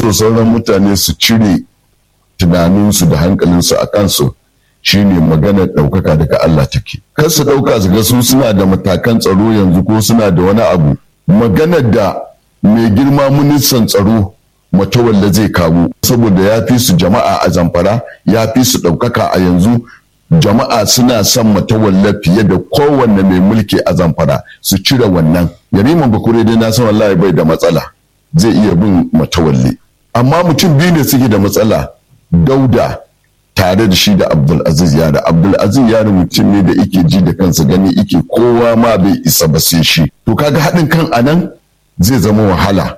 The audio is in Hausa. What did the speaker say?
so sauran mutane su cire tunaninsu da hankalinsu a kansu shine maganar ɗaukaka daga Allah take kar su ɗauka su ga su suna da matakan tsaro yanzu ko suna da wani abu maganar da mai girma ministan tsaro matawalla zai kawo saboda ya fi su jama'a a zamfara ya fi su ɗaukaka a yanzu jama'a suna son matawalla fiye da kowanne mai mulki a zamfara su cire wannan yariman bakure dai na san wallahi bai da matsala zai iya bin matawalle amma mutum biyu ne suke da matsala dauda tare da shi da abdulaziz yara abdulaziz yara mutum ne da ike ji da kansa gani ike kowa ma bai isa ba sai shi to kaga haɗin kan anan zai zama wahala